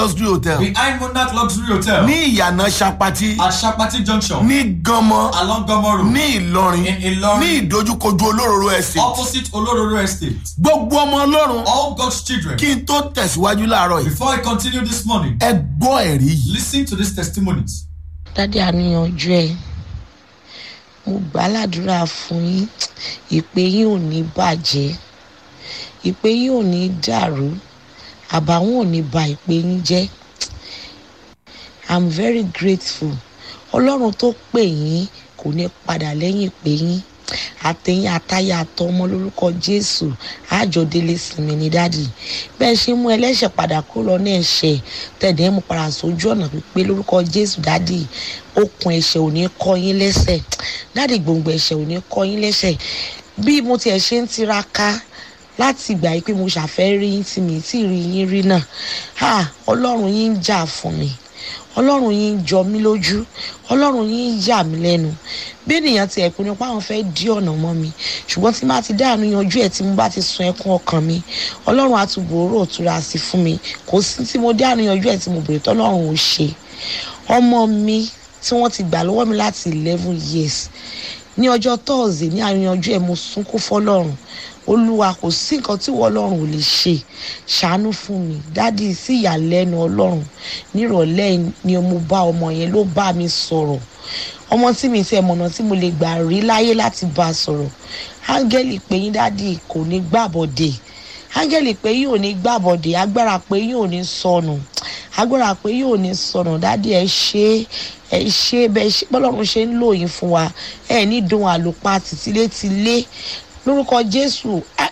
luxury hotel behind Monarch Luxury Hotel ní ìyànà sapati at Shapati Junction ní ganmọ along Gomo Road ní ìlọrin in Ilorin ní ìdojúkojú olóróró estate opposite Olororo Estate. gbogbo ọmọ ọlọ́run All God's children. kí n tó tẹ̀síwájú láàárọ̀ yìí Before I continue this morning, ẹ gbọ́ ẹ̀rí yìí. listen to these testimonies. dádì àníyànjú ẹ mo gbà ládùúrà fún yín ìpè yín ò ní bàjẹ́ ìpè yín ò ní dàrú àbàwọ́n ò ní ba ìpè yín jẹ́ i'm very grateful ọlọ́run tó pè yín kò ní padà lẹ́yìn ìpè yín àtẹ̀yìn àtayà àtọmọ lórúkọ jésù àjọdélé sinmi ní dádì bẹ́ẹ̀ ṣe mú ẹlẹ́ṣẹ̀ padà kúrò lọ́nà ẹ̀ṣẹ̀ tẹ̀dẹ̀ mú padà sójú ọ̀nà pípé lórúkọ jésù dádì okùn ẹ̀ṣẹ̀ ò ní kọ́ yín lẹ́sẹ̀ dádì gbòǹgbò ẹ̀ṣẹ̀ ò ní kọ́ yín lẹ́sẹ̀ bí mo tiẹ̀ ṣe ń tiraka láti ìgbà yìí pé mo ṣàfẹ́ rí yín tí mi tí rí yín rí náà ah ọlọ́run yín ń jà fún mi ọlọ́run yín ń jọ mí lójú ọlọ́run yín ń yà mí lẹ́nu bí ènìyàn ti ẹ̀pin nípa àwọn fẹ́ dí ọ̀nà mọ́ mi ṣùgbọ́n tí má ti dáàánú yanjú ẹ̀ tí mo bá ti sun ẹkún ọkàn mi ọlọ́run àtúbọ̀ òró òtura sí fún mi kò sí tí mo dáàánú yanjú ẹ̀ tí mo bèrè tọ́lọ́run ò ṣe ọmọ mi tí wọ́n ti gbà lọ́wọ́ mi láti eleven years ní ọjọ́ tọ́ọ̀sì ní àríyànjú ẹ̀ mo sunkún fọlọ́run olúwa kò sí nǹkan tí wọ́n ọlọ́run ò lè ṣe ṣàánú fún mi dádì sí ìyàlẹ́nu ọlọ́run nírọ̀lẹ́ ni mo bá ọmọ yẹn ló bá mi sọ̀rọ̀ ọmọ tí mi ti ẹ̀mọ̀nà tí mo lè gbà rí láyé láti bá a sọ̀rọ̀ áńgẹ́lì pé yín dádì kò ní gbàbọ̀dè áńgẹ́lì pé yín ò ní gbàbọ̀dè agbára pé yín ò ní sọnù agbára pé yín ò ní sọnù dádì ẹ ṣe ẹ ṣe bẹ ṣe bọ́lọ́run ṣe ń lò yín fún wa ẹ ní dùn àlùpà tìtílétilé lórúkọ jésù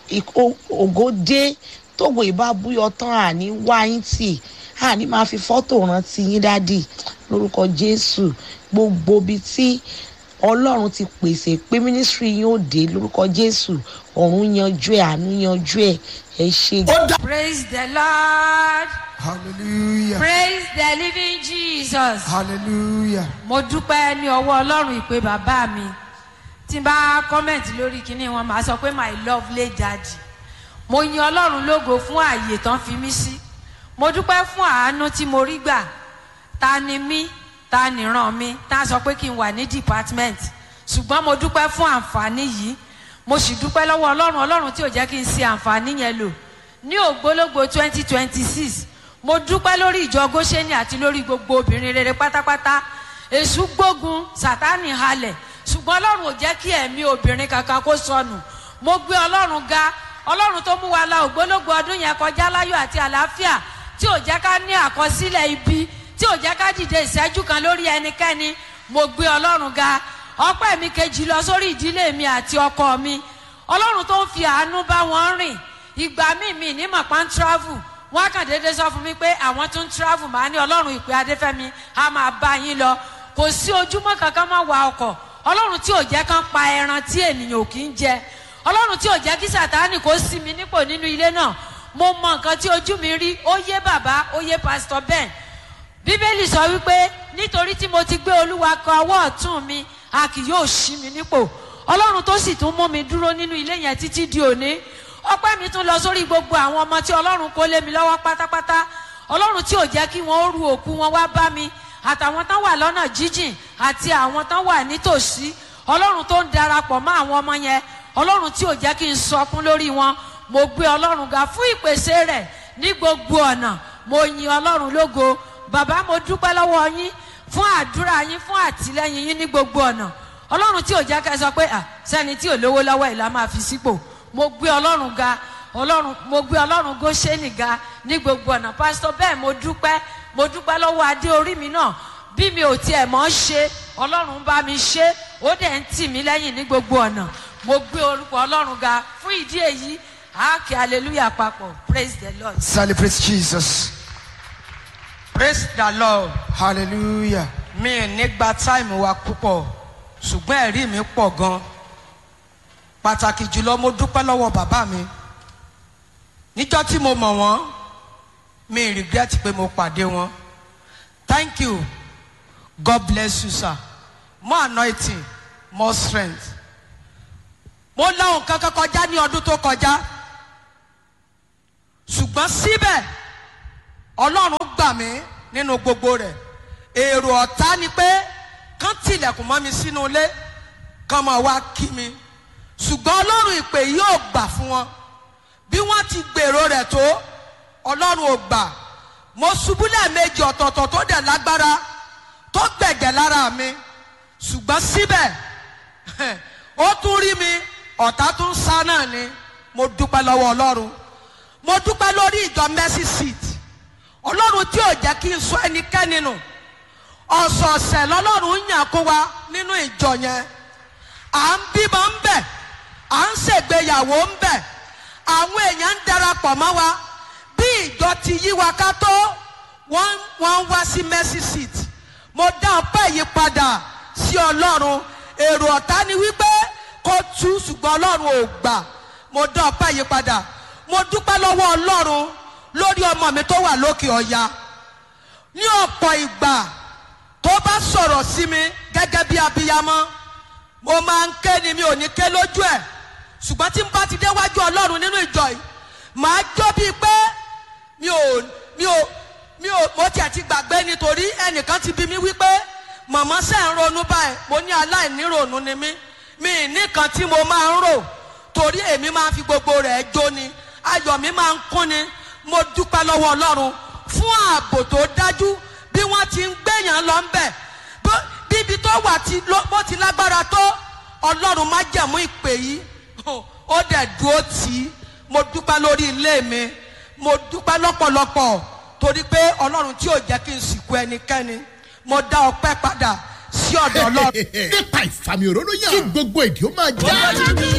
ògo dé tógo ìbá búyọ tán àní wá yín tì àní máa fi fọ́tò rántí yín dádì lórúkọ jésù gbogbo ibi tí ọlọ́run ti pèsè pé mínísírì yín ó dé lórúkọ jésù ọ̀run yanjú ẹ̀ àánú yanjú ẹ̀ ẹ ṣe. ó dá Praise the Lord. Hallelujah. Praise the living Jesus. Hallelujah. Mo dúpẹ́ ní ọwọ́ Ọlọ́run ìpè bàbá mi. Tí n bá kọ́mẹ̀ntì lórí kinní wọn, màá sọ pé my lovely daddy. Mo yin Ọlọ́run lógo fún ààyè tán fi mí sí. Mo dúpẹ́ fún àánú tí mo rí gbà. Ta ni mí? Ta ni ràn mí? Ta sọ pé kí n wà ní department. Ṣùgbọ́n mo dúpẹ́ fún àǹfààní yìí. Mo sì dúpẹ́ lọ́wọ́ Ọlọ́run Ọlọ́run tí ò jẹ́ kí n ṣe àǹfààní yẹn lò. Ní ògbólógbò twenty twenty six mo dúpẹ́ lórí ìjọ góṣẹ́ni àti lórí gbogbo obìnrin rere pátápátá èṣù gbógun sátánì halẹ̀ ṣùgbọ́n ọlọ́run ò jẹ́ kí ẹ̀mí obìnrin kankan kó sọnù mo gbé ọlọ́run ga ọlọ́run tó mú wa la ògbólógbò ọdún yẹn kọjá láyọ̀ àti àlàáfíà tí ò jẹ́ ká ní àkọsílẹ̀ ibi tí ò jẹ́ ká dìde ìṣẹ́jú kan lórí ẹnikẹ́ni mo gbé ọlọ́run ga ọpẹ́ mi kejì lọ sórí ìdílé mi àti ọkọ mi ọlọ́run tó ń fi àánú bá wọn rìn ìgbà míì mi ní mọ̀pá ń travel wọn kàn déédéé sọ fún mi pé àwọn tún ń travel máa ní ọlọ́run ìpè adéfẹ́mi á máa bá yín lọ kò sí ojúmọ́ kankan máa wa ọkọ̀ ọlọ́run tí ò jẹ́ kán pa ẹran tí ènìyàn ò kí ń jẹ ọlọ́run tí ò jẹ́ kí sàtáànì kó sí mi nípò nínú ilé náà mo mọ nǹkan tí ojú mi rí ó yé bàbá ó yé pásítọ̀ ben bíbélì sọ wípé nítorí tí mo ti gbé olúwa kọ ọwọ́ ọ̀tún mi a kì yóò ṣí mi nípò ọlọ́run tó sì tún mú mi dúró nínú ilé yẹn títí di òní ọpẹ́ mi tún lọ sórí gbogbo àwọn ọmọ tí ọlọ́run kó lé mi lọ́wọ́ pátápátá ọlọ́run tí ò jẹ́ kí wọ́n ru òkú wọn wá bá mi àtàwọn tán wà lọ́nà jíjìn àti àwọn tán wà nítòsí ọlọ́run tó ń darapọ̀ mọ́ àwọn ọmọ yẹn ọlọ́run tí ò jẹ́ kí n sọkún lórí wọn mo gbé ọlọ́run ga fún ìpèsè rẹ̀ ní gbogbo ọ̀nà mo yin ọlọ́run lógo bàbá mo dúpẹ́ lọ́wọ́ yín fún àdúrà yín fún àtìlẹ́yìn yín ní gbogbo ọ̀nà ọlọ́run tí ò jẹ́ ká sọ pé à sẹ́ni tí ò lówó lọ́wọ́ ìlà máa fi sípò mo gbé ọlọ́run ga ọlọ́run mo gbé ọlọ́run góṣẹ́nì ga ní gbogbo ọ̀nà pásítọ̀ bẹ́ẹ̀ mo dúpẹ́ mo dúpẹ́ lọ́wọ́ adé orí mi náà bí mi ò tiẹ̀ mọ́ ṣe ọlọ́run bá mi ṣe ó dẹ̀ ń tì mí lẹ́yìn ní gbogbo ọ̀nà mo gbé orúkọ ọlọ́run ga fún ìdí èyí àáké hallelujah papọ̀ praise the lord. Celebrate Jesus. praise the lord Hallelujah. mi ò ní gba táìmù wa púpọ̀ ṣùgbọ́n ẹ̀rí mi pọ̀ gan pàtàkì jùlọ mo dúpẹ́ lọ́wọ́ bàbá mi níjọ́ tí mo mọ̀ wọ́n mi ì regret pé mo pàdé wọn thank you god bless you sir more anointing more strength mo láwọn kankan kọjá ní ọdún tó kọjá ṣùgbọ́n síbẹ̀ ọlọ́run gbà mí nínú gbogbo rẹ̀ èrò ọ̀tá ni pé kán tilẹ̀kùn mọ́ mi sínú ilé kán máa wá kí mi ṣùgbọ́n ọlọ́run ìpè yóò gbà fún wọn bí wọ́n ti gbèrò rẹ̀ tó ọlọ́run ò gbà mo ṣubú lẹ́ẹ̀mejì ọ̀tọ̀ọ̀tọ̀ tó dẹ̀ lágbára tó gbẹ̀gẹ̀ lára mi ṣùgbọ́n síbẹ̀ ó tún rí mi ọ̀tá tún sá náà ni mo dúpẹ́ lọ́wọ́ ọlọ́run mo dúpẹ́ lórí ìjọ mercy seat ọlọ́run tí ò jẹ́ kí n sọ ẹnikẹ́ni nù ọ̀sọ̀ọ̀sẹ̀ lọ́lọ́run yàn kó wa nínú ìjọ yẹn à ń bímọ ń bẹ̀ à ń ṣègbéyàwó ń bẹ̀ àwọn èèyàn ń darapọ̀ mọ́ wa bí ìjọ ti yí wa ká tó wọ́n wọ́n ń wá sí mercy seat mo dá ọpẹ́ yìí padà sí ọlọ́run èrò ọ̀tá ni wípé kó tú ṣùgbọ́n ọlọ́run ò gbà mo dá ọpẹ́ yìí padà mo dúpẹ́ lọ́wọ́ ọlọ́run lórí ọmọ mi tó wà lókè ọ̀ya ní ọ̀pọ̀ ìgbà tó bá sọ̀rọ̀ sí mi gẹ́gẹ́ bí abiyamọ mo máa ń ké ni mi ò ní ké lójú ẹ̀ ṣùgbọ́n tí n bá ti déwájú ọlọ́run nínú ìjọ yìí màá jó bíi pé mi ò mi ò mi ò mo tiẹ̀ ti gbàgbé nítorí ẹnìkan ti bí mi wípé màmá ṣe ń ronú báyìí mo ní aláìníròònú ni mí mi ì nìkan tí mo máa ń rò torí èmi máa ń fi gbogbo rẹ̀ jó ni ayọ̀ mi máa ń kún ni mo dúpẹ́ lọ́wọ́ ọlọ́run fún ààbò tó dájú bí wọ́n ti ń gbéyàn lọ ń bẹ̀ bó- bíbi tó wà tí ló- bó ti lágbára tó ọlọ́run má jẹ̀mú ìpè yìí ó dẹ̀ dúró tì í mo dúpẹ́ lórí ilé mi mo dúpẹ́ lọ́pọ̀lọpọ̀ torí pé ọlọ́run tí ò jẹ́ kí n sìnkú ẹnikẹ́ni mo dá ọpẹ́ padà sí ọ̀dọ̀ ọlọ́run. nípa ìfàmì òróró yàn kí gbogbo èdè ó máa já.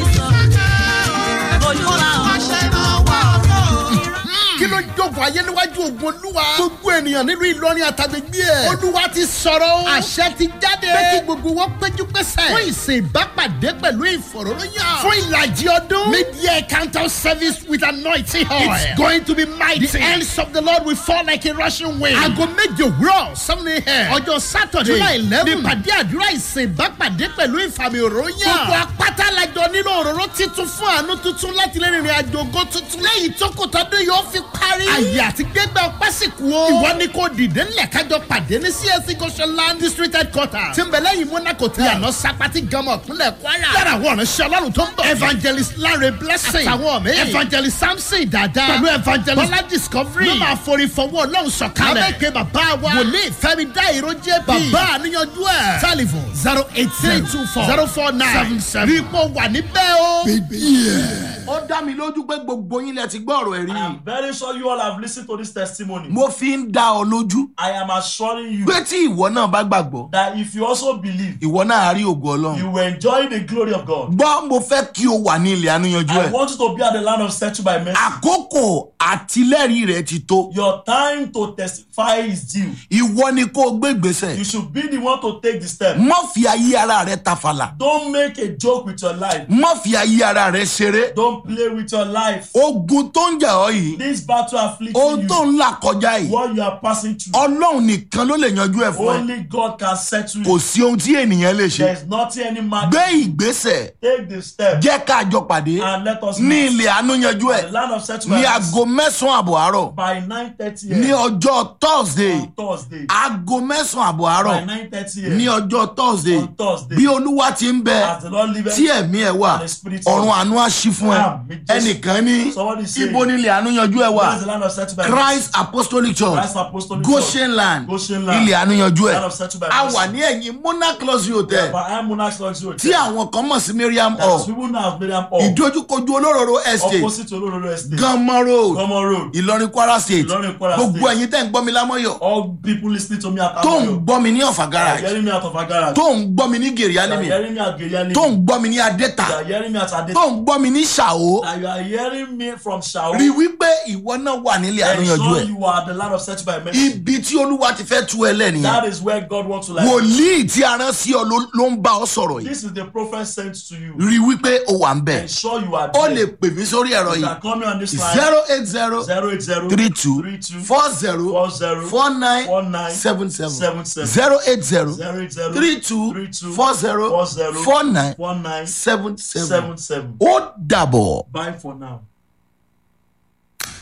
kí ló jókòó ayé níwájú ogun olúwa. gbogbo ènìyàn nílùú ìlọrin àtàgbègbè ẹ̀. olúwa ti sọ̀rọ̀ o. àṣẹ ti jáde. pé kí gbogbo wọn péjú pésẹ̀. fún ìsìn ìbápàdé pẹ̀lú ìfọ̀rọ̀lóyàn. fún ìlàjì ọdún. media encounter service with anointing oil. it's going to be mighty. the hands of the lord will fall like a rushing wind. aago méje òwúrọ̀ seven a.m. ọjọ́ saturday july eleven. nípàdé àdúrà ìsìn ìbápàdé pẹ̀lú ìfàmì òróyàn. gbogbo apáta lajọ nílò òróró titun fún àánú tuntun láti lè rìnrìn àjò ògo tuntun. lẹ́yìn tó kò tọ́dún yóò fi parí. àyè àti gbégbá ọpẹ́ sì kú o. ìwọ ni kò dìde ńlẹ̀ kájọ pàdé ní csc goshenland district headquarters. tí ń bẹ lẹ́yìn monaco tí àná sapati gama ọ̀kúnlẹ̀ kwara. lára àwọn ọ̀rẹ́sẹ̀ ọlọ́run tó ń bọ̀. evangelist lare blessing. àtàwọn mi. evangelist samson dada. pẹ̀lú evangelist bọ́lá discovery. ló máa forí fọwọ́ ọlọ́run sọ̀kalẹ̀. lábẹ́ ìpè bàbá wa. wòlíì fẹ́mi dá ìró jp. bàbá àníyànjú ẹ̀. telephone zero eight three two four zero four nine seven seven. rí ipò wà níbẹ̀ o. ó dá mi lójú pé gbogbo yín lẹ ti gbọ́ ọ̀rọ̀ ẹ̀rí I yìí. am very sure you all have listened to this testimony. mo fi ń dá ọ lójú I am assuring you pé tí ìwọ náà bá gbàgbọ́ that if you also believe, ìwọ náà á rí ògo ọlọ́run. you will enjoy the glory of God. gbọ́ mo fẹ́ kí o wà ní ilẹ̀ àníyànjú I ẹ̀. want you to be at the land of settled by mercy. àkókò àtìlẹ́rìí rẹ̀ ti tó. Your time to testify is due. ìwọ ni kó o gbé ìgbésẹ̀. You should be the one to take the step. mọ́ fi ayé ara rẹ̀ tafàlà. Don't make a joke with your life. mọ́ fi ayé ara rẹ̀ ṣeré. Don't play with your life. ogun tó ń jà ọ́ yìí This battle afflicting ohun tó you, ń là kọjá yìí what you are passing through, ọlọ́run nìkan ló lè yanjú ẹ̀ fún ẹ. only God can settle kò it. sí ohun tí ènìyàn lè ṣe. There is nothing any man gbé ìgbésẹ̀ take the step jẹ́ ká jọ pàdé and let us ní meet ilẹ̀ àánú yanjú at ẹ̀ the land of settled ní by mercy aago mẹ́sàn-án àbọ̀ àárọ̀ by nine thirty ní a.m. ọjọ́ thursday on Thursday. aago mẹ́sàn-án àbọ̀ àárọ̀ By nine thirty ní a.m. ọjọ́ thursday on Thursday. bí olúwa ti ń bẹ As the Lord liveth tí ẹ̀mí ẹ̀ wà and the Spirit ọ̀run lives. àánú á ṣí fún ẹ Àmín, Jésù. ẹnìkan ní Somebody say, ibo nílẹ̀ àánú yanjú ẹ̀ wà Where is the land of settled by mercy? christ apostolic church Christ Apostolic goshen land Goshen land. ilẹ̀ àánú yanjú ẹ̀ Land of settled by a mercy. wà ní ẹ̀yìn monarch luxury hotel By I Monarch Luxury tí Hotel. àwọn kan mọ̀ sí miriam That is hall people now have Miriam Hall. ìdójúkojú olóróró estate Opposite to Olororo Estate. ganmọ road Gomo Road. ìlọrin kwara state Ìlọrin, Kwara gbogbo State. ẹ̀yin tẹ́ ń gbọ́ mi lámọ́yọ̀ All people listening to me at tó ń Amoyo. gbọ́ mi ní ọ̀fà They are garage hearing me out of a garage. tó ń gbọ́ mi ní gèrè They are alimi hearing me at Geriani. tó ń gbọ́ mi ní adẹ́ta They are hearing me at Adeta. tó ń gbọ́ mi ní ṣàó That you are hearing me from Shao. rí wípé ìwọ náà wà nílé àníyànjú Ensure ẹ̀ you are the land of settled by mercy. ibi tí olúwa ti fẹ́ tú ẹ lẹ́nìyẹn That is where God wants to like. wòlíì tí a rán sí ọ ló- ló ń bá ọ sọ̀rọ̀ yìí This is the prophet sent to you. rí wípé o wà ń bẹ̀ Ensure you are ó there. lè pè mí sórí ẹ̀rọ You yìí can call me on this line. zero eight zero zero eight zero three two three two four zero four zero four nine four nine seven seven seven seven zero eight zero zero eight zero three two three two four zero four zero four nine four nine seven seven seven seven. ó dàbọ̀. Bye for now.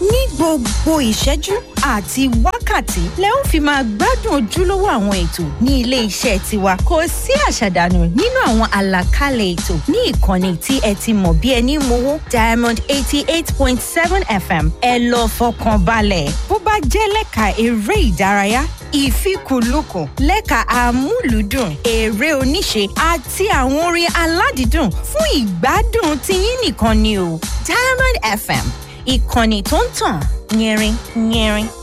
ní gbogbo ìṣẹ́jú àti wákàtí lẹ ó fi máa gbádùn ojúlówó àwọn ètò ní ilé iṣẹ́ tiwa kò sí àṣàdànù nínú àwọn àlàkalẹ̀ ètò ní ìkànnì tí ẹ ti mọ̀ bí ẹni mowó diamond eighty eight point seven fm ẹ lọ fọkàn balẹ̀ bó bá jẹ́ lẹ́ka eré ìdárayá ìfikùnlukùn lẹ́ka amúlùúdùn eré oníṣe àti àwọn orin aládìídùn fún ìgbádùn tiyín nìkan ni o diamond fm ìkànnì tó ń tàn yẹrin yẹrin.